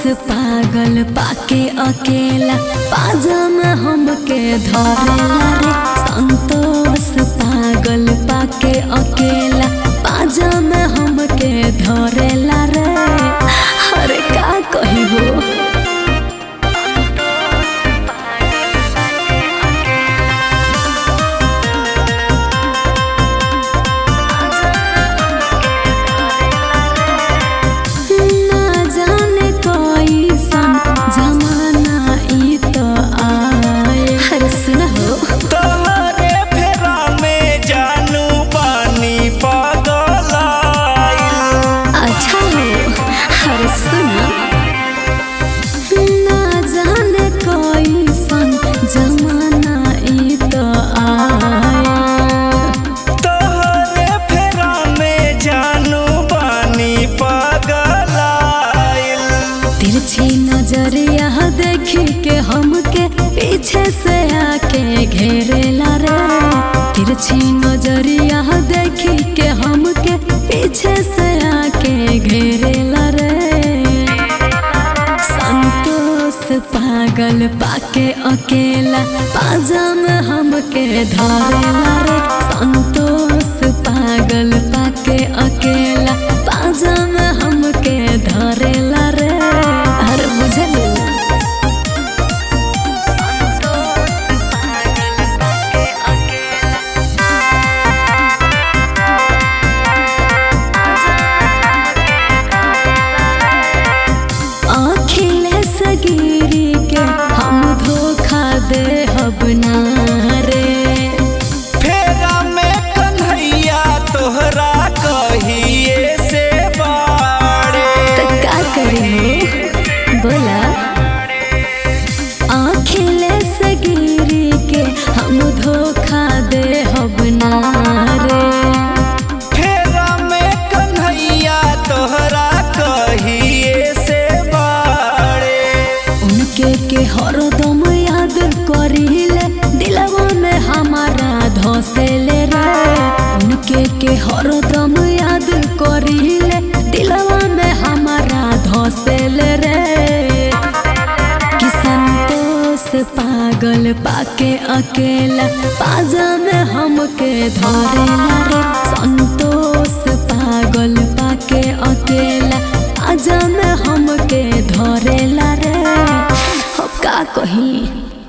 पागल पाके अकेला पाजा में हमके धरेला रे संतोष पागल पाके अकेला पाजा में हमके धरेला रे अरे का कही हो ना जाने कैसन जमाना ई तो आए अरे सुन हो तोहरे फेरा में जानू पानी पगलाइल अच्छा हो अरे सुन ना जाने कैसन जमाना ई तो आए तोहरे फेरा में जानू पानी पगलाइल तिरछी नजरिया देखी के हमके पीछे से आके घेरेला रे तिरछी नजरिया देखी के हमके पीछे से आके घेरेला रे संतोष पागल पाके अकेला पाजा में हमके धरेला रे संतोष पागल पाके अकेला पाजा में हमके धरेला रे हर बुझलू अखिलेश गिरी के हम धोखा दे हब ना रे फेरा में कन्हैया तोहरा कहिए से बाड़े तो का करी हो बोला अखिलेश गिरी के हम धोखा दे हब ना रे फेरा में कन्हैया तोहरा कहिए से बाड़े उनके के हरदम याद करिले दिलवा में हमारा धसेले रे उनके के हरदम याद करिले दिलवा में हमारा धसेले रे कि संतोष पागल पाके अकेला पाजा में हमके धरेला रे संतोष पागल पाके अकेला पाजा में हमके धरेला रे अब का कही